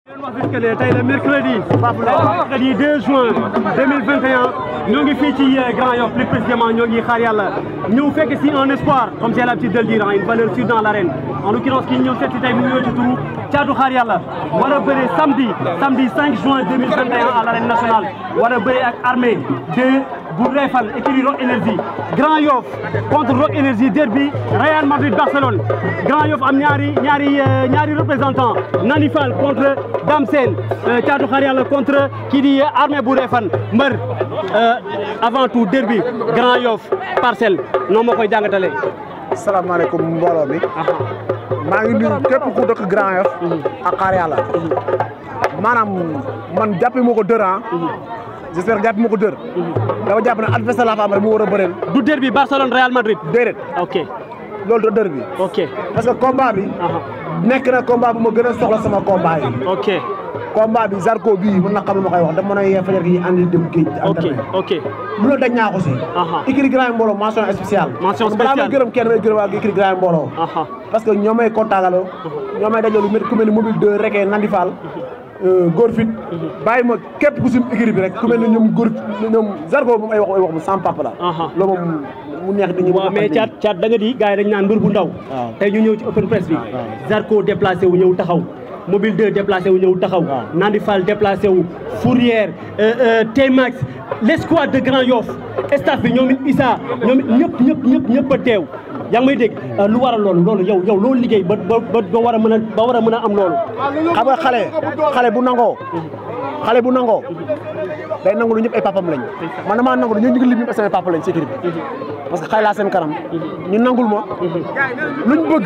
wax que ne tey le mercredi mercredi 2 juin 2021 ñoo ngi fii ci Grand Yoff plus précisément ñoo ngi xaar yàlla ñëw fekk si un espoir comme j'ai l'habitude de le dire une valeur sûre dans l'arène en l'occurrence ki ñëw seet si tey mu ñëw ci turu caatu xaar yàlla war a bëre samedi samedi 5 juin 2021 à l'arène nationale war a bëre ak armée de bu Réfane écurie Rock Énergie Grand Yoff contre Rock Énergie derby Real Madrid Barcelone Grand Yoff am ñaari ñaari ñaari représentant Nani Fall contre Dame Sène Thiatou Xaar Yàlla contre kii di armée bu Réfane mbër avant tout derby Grand Yoff Parcelles noonu ma koy jàngatalee. salaamaaleykum mbooloo mi. maa ngi nuyu képp ku dëkk Grand Yoff. ak Xaar Yàlla. maanaam man jàppee moo ko dër ah. j'espère que jàpp ma ko dër. dama jàpp ne adversaire laa fa am rek mu war a bëreel. du derby Barcelone Real Madrid. déedéet. ok loolu du dër bi. ok parce que combat bi. nekk na combat bu ma gën a soxla sama combat yi. ok combat bi Zarko bii mën na xam lu ma koy wax dama mën a yee fajar gi andi dem géej. ok ok lu la dañ ñaa ko si. écurie Grand Mbooloo mention spéciale. mention parce que balaa may spéciale gërëm kenn may gërëm ak écurie Grand Mbooloo. parce que ñoo may contactaloo. ñoo may dajale lu mel ku mel ni mobile 2 rekee Nandi Fall. góor fit bàyyi ma képp ku sim écurie bi rek ku mel ne ñoom góor ñoom Zarko moom ay wax ay wax mu sans papa la. loolu moom mu neex di ñu. waaw mais caat caat da nga di gars yi dañ naan mbër bu ndaw. tey ñu ñëw ci open press bi. Zarko déplacé wu ñëw taxaw. mobile 2 déplacé wu ñëw taxaw. Nandi Fall déplacé wu. Fourière T-Max l'escouade de Grand Yoff staff bi ñoom it Issa ñoom it ñëpp ñëpp ñëpp ñëpp a teew. yaa ngi may dégg lu waral loolu loolu yow yow loolu liggéey ba ba ba war a mën a ba war a mën a am loolu. xam nga xale xale bu nangoo. xale bu nangoo. day nangu lu ñëpp ay papam lañ. man damaa nangu ñoo ñu ngi lim ñu samay papa lañ ci équipe bi. parce que xale laa seen kanam. ñu nangul ma. luñ bëgg.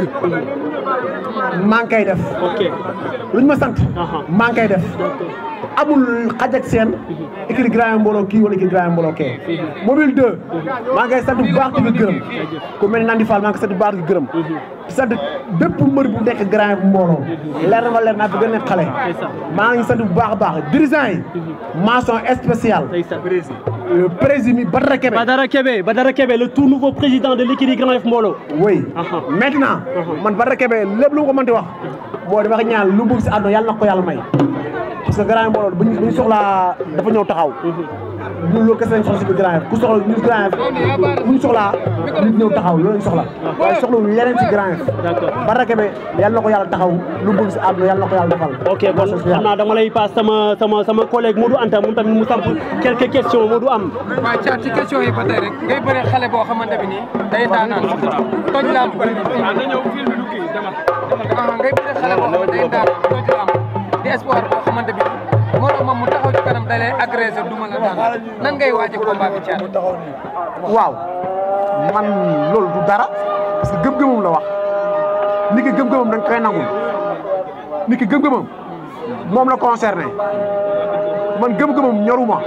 maa ngi koy def. ok luñ ma sant. maa ngi koy def. amul xaj ak seen. écurie Grand Mbooloo kii wala écurie Grand Mbooloo kee. mobile 2. maa ngi koy sant bu baax di ko gërëm. ku mel ni Nandi Fall maa ngi koy sant bu baax di ko gërëm. di sant bépp mbër bu nekk Grand Mbooloo. leer na ma leer naa fi gën a nekk xale. maa ngi sant bu baax a baax dirigeant yi. mention spéciale. président Badara Kébé. Badara Kébé Badara Kébé le tout nouveau président de l'écurie Grand Yoff Mbooloo. oui maintenant. man Badara Kébé lépp lu ma ko mënti wax. moo dama ko ñaan lu mu bëgg si àdduna yàlla na ko yàlla may. parce que Grand Mbooloo bu ñu soxlaa dafa ñëw taxaw. ñun loolu kese lañ soxla si biir Grand Yoff ku soxla ñun Grand Yoff bu ñu soxlaa nit ñëw taxaw loolu lañ soxla. waaye soxla wuñ leneen si Grand Yoff. d'accord Badara Kébé yàlla na ko yàlla taxaw lu mu bëgg si àdduna yàlla na ko yàlla defal. ok bon xam naa dama lay paas sama sama sama collègue Modou Anta moom tamit mu samp quelques questions Modou am. waaw Thiat ci question yi ba tey rek ngay bëre xale boo xamante bi nii day daanaan toj lamb ngay bëre xale boo xamante day daan toj lamb di espoir boo xamante bi moo tax moom mu taxaw ci kanam da lay agressé duma la daan nan ngay waaje combat bi Thiat waaw man loolu du dara parce que gëm-gëmam la wax nit ki gëm-gëmam da nga koy nangul nit ki gëm-gëmam moom la concerné man gëm-gëmam ñoruma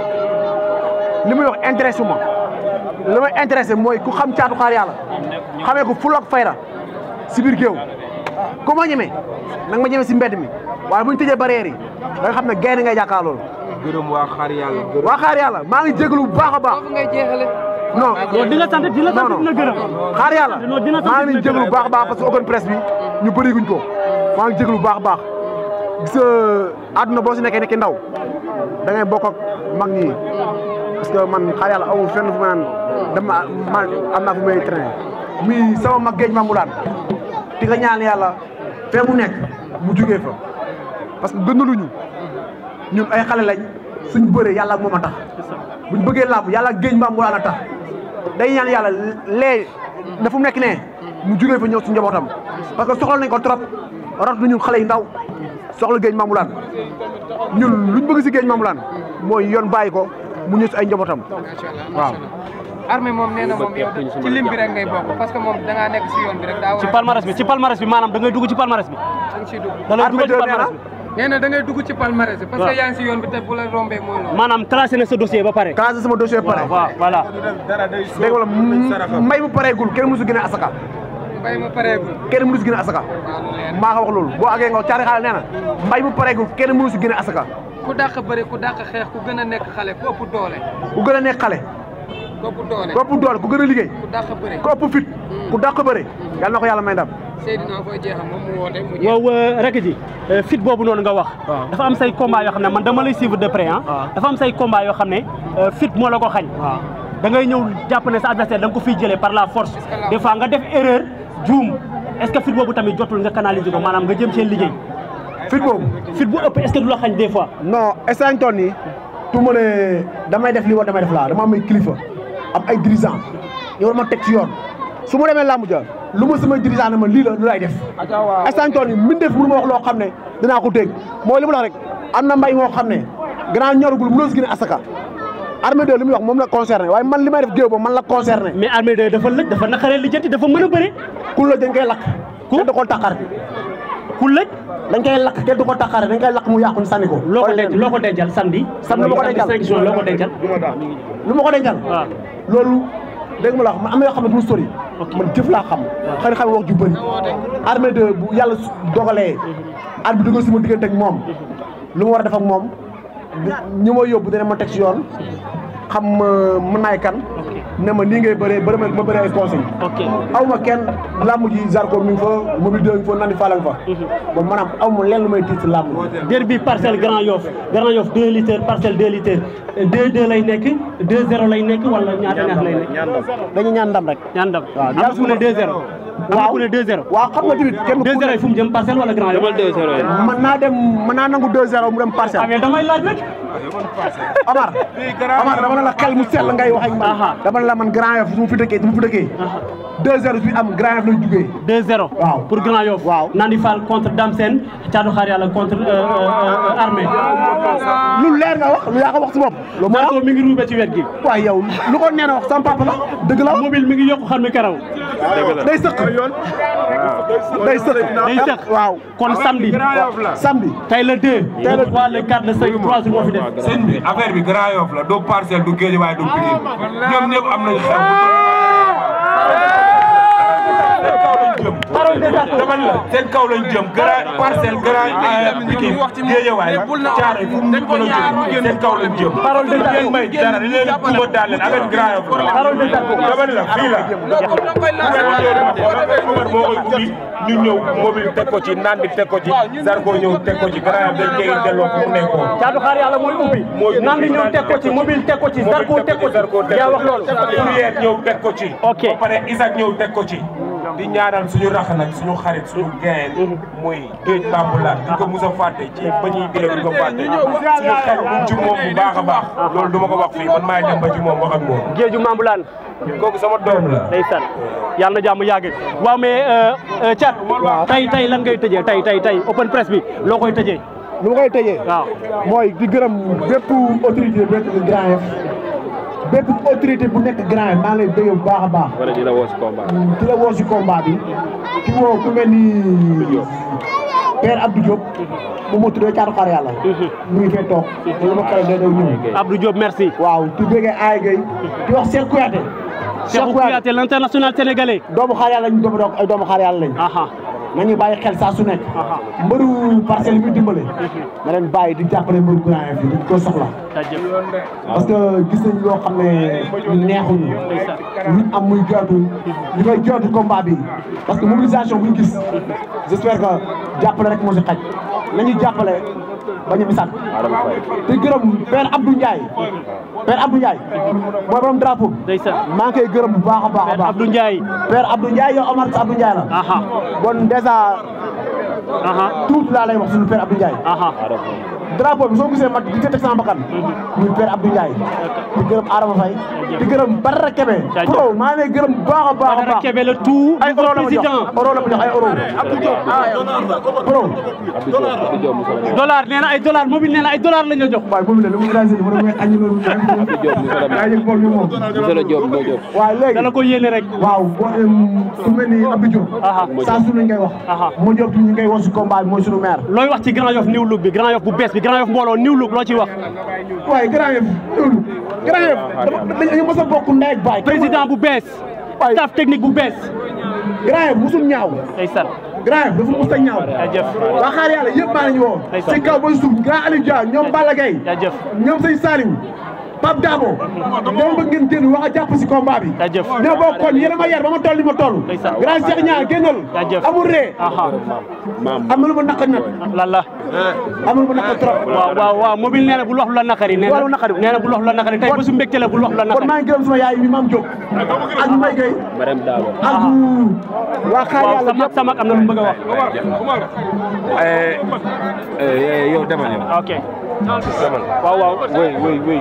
li muy wax intéressé ma li may intéressé mooy ku xam caatu xaar yàlla xamee ko ful ak fayda si biir géew ku ma ñeme nag ma ñeme si mbedd mi waaye bu ñu tëjee barrière yi da nga xam ne gaynde ngay jàkkaar loolu gërëm waa xaar yàlla gërëm waa xaar yàlla maa ngi jégalu bu baax a baax foofu ngay jeexale non non di la sant di la sant non dina gërëm. xaar yàlla non dina sant maa ngi leen dina jégalu bu baax a baax parce que open presse bi ñu bëri guñ ko maa ngi jégalu bu baax a baax gis nga àdduna boo si nekkee nekk ndaw da ngay bokk ak mag ñi parce que man xaar yàlla amul fenn fu ma naan dama ma am naa fu may traîner mi sama mag géej ma mu daan di nga ñaan yàlla fee mu nekk mu jugee fa parce que gënaluñu ñun ay xale lañ suñ bëree yàlla ak moom a tax buñ bëggee làmb yàlla ak géej mbaam mu daan a tax day ñaan yàlla lee na fu mu nekk ne mu jugee fa ñëw si njabootam parce que soxla nañ ko trop rot na ñun xale yi ndaw soxla géej Mamoulaan ñun luñ bëgg si géej Mamoulaan mooy yoon bàyyi ko mu ñëw si ay njabootam macha allah waaw. armée moom nee na moom yow ci lim bi rek ngay bokk parce que moom da ngaa nekk si yoon bi rek daa war ci a palmarès bi ci palmarès bi maanaam da ngay dugg ci palmarès bi. da nga siy dugg da lay Armée dugg ci de nee palmarès na bi. nee na da ngay dugg ci palmarès bi parce waaw. que yaa ngi si yoon bi te bu la rombee mooy loolu maanaam classé na sa dossier ba pare. classé sama dossier pare waaw voilà. dégg nga wala mbay mu pareegul kenn mënu si gën a asaka mbay ma pareegul kenn mënu si gën a asaka waaw lu leer maa ko wax loolu boo àggee nga caari xaale nee na mbay mu pareegul kenn mënu si gën a asaka ku dàq bëri ku dàq xeex ku gën a nekk xale ku ëpp doole ku gën a nekk xale ku ëpp doole ku ëpp doole ku gën a liggéey ku dàq bëri ku ëpp fit ku dàq bëre yàlla na ko yàlla may ndam Seydina koy jeexal moom mu woote mu jeex. waaw rek ji fit boobu noonu nga wax dafa am say combat yoo xam ne man dama lay suivre de près ah dafa am say combat yoo xam ne fit moo la ko xañ da ngay ñëw jàpp ne sa adversaire da nga ko fiy jëlee par la force des fois nga def erreur juum est-ce que fit boobu tamit jotul nga canaliser ko maanaam nga jëm seen liggéey fit boobu fit bu ëpp est-ce que du la xañ des fois non instant toon nii tu ma ne damay def lii wala damay def laa dama am ay kilifa am ay dirigeant ñu war ma teg ci yoon su ma demee làmb ja lu ma samay dirigeant ne ma lii la lu lay def instant toon nii min def mënu ma wax loo xam ne dinaa ko dégg mooy li mu la rek am na mbay moo xam ne grand ñoragul mënoo si gën a asaka armée de li muy wax moom la concerné waaye man li may def géew ba man la concerné mais armée de dafa lëj dafa naqaree lijjanti dafa mën a bëre ku la dañ koy lakk kenn du ko taqar ku lëj dañ koy lakk kenn du ko taqare dañ koy lakk mu yàqu ñu sànni ko loo ko denc loo ko dencal samedi Samedi lu ma ko dencal. cinq juin loo ko dencal lu ma ko dencal waaw loolu dégg nga la wax man am na yoo xam ne du sori man jëf laa xam xëy na xam wax ju bëri armée de bu yàlla su- dogalee at bi dugal si ma diggante ak moom lu ma war a def ak moom ñi ma yóbbu dana ma teg si yoon xam ma mën naay kan ne ma nii ngay bëree bëri ma ma bëree ay conseil ok aw ma kenn làmb ji Zarko mi ngi fa mobile deux ngi fa nandi fala nga fa bon maanaam aw ma lenn lu may tiit si làmb ji derby parcelle Grand Yoff Grand Yoff 2 litres parcelle 2 litres 2 2 lay nekk 2 0 lay nekk wala ñaata ñaata lay nekk dañu ñaan ndam rek ñaan ndam waaw am na ku ne 2 0 am na ku ne 2 0 waaw xam nga tamit kenn 2 0 yi fu mu jëm parcelle wala Grand Yoff 2 0 mën naa dem mën naa nangu 2-0 mu dem ah parcelle mais damay laaj rek Omar Omar dama ne la xel mu sell ngay wax ak man Aha. dama ne la man Grand Yoff su ma fi dëkkee su ma fi dëkkee 2-0 fi am Grand Yoff lay jugee 2 0 Waaw. pour Grand Yoff Waaw. Nandi Fall contre Dame Sène Thiatou Khar Yalla contre euh, euh, euh, Armée lu leer nga wax lu yaa ko wax si bopp lu ma Zarko mi ngi ruube ci wet gi waaye yow lu ko nee na wax sama papa la dëgg la mobile mi ngi yokku xam mi karaw day sëq day sëq day sëq waaw kon samedi samedi tey le 2 le 3 le 4 le 5 3 jours moo fi def sëñ bi affaire bi Grand Yoff la doo parcelle du géej waaye du Pikine ñoom ñëpp am nañu xel parole de Zarko dama la seen kaw lañ jëm grand parcelle grand Pikine Guédiawaye Thiaroye fu mu mën a jëm seen kaw lañ jëm Parole de Zarko. ngeen may dara dañ leen kuma daal leen avec Grand Yoff la Parole de Zarko. dama ne la fii la Omar moo koy ubbi ñu ñëw mobile teg ko ci naan bi teg ko ci Zarko ñëw teg ko ci Grand Yoff dañ koy delloo fu mu nekkoon Thiatou Khar Yalla mooy ubbi mooy ubbi Nandi ñëw teg ko ci mobile teg ko ci Zarko teg ko ci yaa wax loolu Fourier ñëw teg ko ci Ok. ba pare Isaac ñëw teg ko ci di ñaanal suñu rax nag suñu xarit suñu gayen muy géej Bamboula di ko mus a fàtte ci ba ñuy dee di ko fàtte suñu xel mu ci moom bu baax a baax loolu du ma ko wax fii man maay dem ba ci moom wax ak moom géeju Mambulaan kooku sama doom la ndeysaan yàlla na jàmm yàgg waaw mais Thiat tey tey lan ngay tëjee tey tey tey open press bi loo koy tëjee lu ma koy tëjee waaw mooy di gërëm bépp autorité bu nekk Grand Yoff bépp autorité bu nekk Grand Yoff maa ngi lay bëgg bu baax a baax wala dina woo si combat ki la woo si combat bi ki woo ku mel ni Père Abdou Diop moom moo tuddee Thiatou Khar Yalla mu ngi fee toog te lu ma xale day daw ñëw Abdou Diop merci waaw di bëggee Aay Gueye di wax Cheikh Kouyaté Cheikhou Kouyaté l'international sénégalais doomu xaar yàlla lañ doomu doog ay doomu xaar yàlla lañ aha nañu bàyyi xel saa su nekk mbëru parcelle yi muy dimbale na leen bàyyi di jàppale mbëru Grand Yoff yi di ko soxla jaajëf parce que gis nañ loo xam ne neexuñu luñ am muy jooytu li koy jooytu combat bi parce que mobilisation buñ gis j'espère que jàppale rek moo si xaj nañu jàppale bañ a misaat te gërëm Père Abdou Ndiaye Père Abdou Ndiaye mooy borom drapeau bi ndeysaan maa ngi koy gërëm bu baax a baax a Père baax Abdou Ndiaye Père Abdou Ndiaye yow Omar Abdou Ndiaye la aha bon dèjà aha tuuti laa lay wax suñu Père Abdou Ndiaye aha drapeau bi soo gisee mag di teg sama bakkan muy Père Abdou Ndiaye di gërëm Adama Faye di gërëm Badara Kébé Jaajëf. pro maa ngi lay gërëm bu baax a baax a Badara baax Kébé le tout ay euro la ma jox président euro la ma jox ay euro pro dollar nee na ay dollar mobile nee na ay dollar lañ la jox waaye boobu la lu mu rangé mu ne muy añu loolu yaa yëg bool bi moom monsieur le Diop moo Diop waaw léegi dala ko yéene rek waaw boo ku mel ni Abdou Diop Aha. saa su ñu ngay wax Aha. moo Diop ñu ngay wax si combat bi mooy suñu maire looy wax ci Grand Yoff new look bi Grand Yoff bu bees bi Grand Yoff mbooloo new look loo ciy wax waaye Grand Yoff loolu Grand Yoff dama dañu mos a bokk ndey ak baay président bu bees Waay. staff technique bu bees Grand Yoff mosul ñaaw ndeysaan Grand Yoff dafa mos a ñaaw jaajëf waa xaar yàlla yëpp maa nañu woo Ndeysaan. si kaw ba suuf grand Aliou Dia ñoom Balla Gaye jaajëf ñoom sëñ Saliou Pape Dabo dama bëgg ngeen génn wax a jàpp si combat bi Jaajëf. ñoo bokk kon yéen a ma yar ba ma toll ni ma toll Ndeysaan. grand Cheikh Niang génnal Jaajëf. amul ree aha am na lu ma naqar nag lan la am na lu ma naqar trop waaw waaw waaw mobile nee na bul wax lu la naqari nee Lu la naqari. nee na bul wax lu la naqari tey bésu mbégte la bul wax lu la kon naqari maa ngi gërëm sama yaay bi Mame Diop ak Mbaye Gueye Marème Dabo ak waa xaar waaw yàlla sa mag sa mag am na lu mu bëgg a wax yow demal yow ok waaw waaw oui oui oui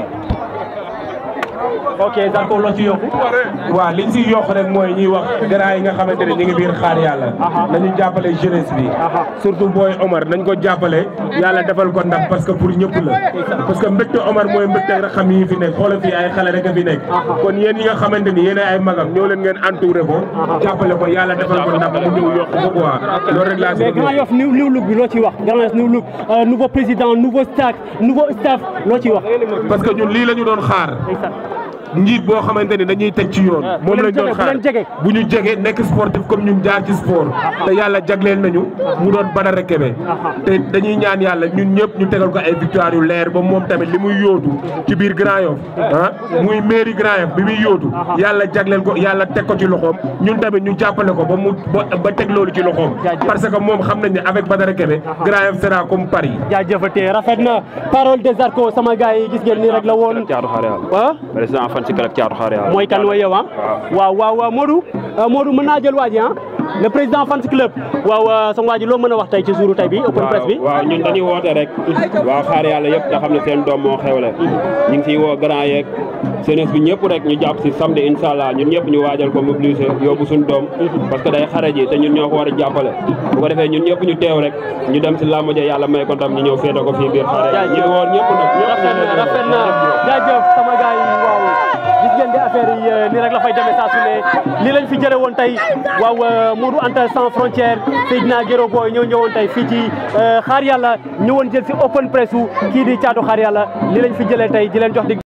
ok Zarko loo ci yokku waaw liñ siy yokk rek mooy ñuy wax grand yi nga xamante ne ñu ngi biir xaar yàlla nañu jàppale jeunesse bi surtout booy Omar nañ ko jàppale yàlla defal ko ndax parce que pour ñëpp la parce que mbégte Omar mooy mbégte rek xam yi fi nekk xoolal fii ay xale rek a fi nekk kon yéen yi nga xamante ni yéen ay magam ñoo leen ngeen entouré ko jàppale ko yàlla defal ko ndax mu ñëw yokk ko quoi loolu rek laa si mais Grand Yoff new new look bi loo ciy wax Grand Yoff new look euh, nouveau président nouveau staff nouveau staff loo ciy wax parce que ñun lii la ñu doon xaar njiit boo xamante ni dañuy teg ci yoon moom bu leen lañ doon jege, bu xaar leen jege. bu ñu jege nekk sportif comme ñun jaar ci sport te yàlla jagleel nañu mu doon Badara Kebe te dañuy ñaan yàlla ñun ñëpp ñu tegal ko ay victoire yu leer ba moom tamit li muy yóotu ci biir Grand Yoff ah muy mairie Grand Yoff bi muy yóotu yàlla jagleel ko yàlla teg ko ci loxoom ñun tamit ñu jàppale ko ba mu ba ba teg loolu ci loxoom Jaajëf. parce que moom xam nañ ne avec Badara Kebe Grand Yoff sera comme Paris jaajëfatee rafet na parole de Zarko sama gars yi gis ngeen nii rek la woon Thiatou Xaar Yàlla ah président fan si club Thiatou Xaar Yàlla mooy kan mooy yow ah waaw waaw waaw Modou euh, Modou mën naa jël waa ji ah le président fans club waaw euh, sama waa ji loo mën a wax tey ci jouru tey bi open press bi waaw ñun dañuy woote rek waaw xaar yàlla yëpp nga xam ne seen doom moo xewle ñu ngi siy woo grand yeeg jeunesse bi ñëpp rek ñu jàpp si samedi incha allah ñun ñëpp ñu waajal ko mobiliser yóbbu suñu doom parce que day xare ji te ñun ñoo ko war a jàppale bu ko defee ñun ñëpp ñu teew rek ñu dem si làmb ja yàlla may ko ndam ñu ñëw féete ko fii biir xaar yàlla ñu ngi woo ñëpp nag rafet na rafet na jaajëf sama gars yi waaw gis ngeen di affaire yi euh, nii rek la fay demee saa su ne lii lañ fi jëre woon tey waaw euh, Modou Anta sans frontière Seydina Guéro Boy ñëw ñëwoon tey fii ci euh, xaar yàlla ñëwoon jël si open press u kii di caatu xaar yàlla lii lañ fi jëlee tey di leen jox di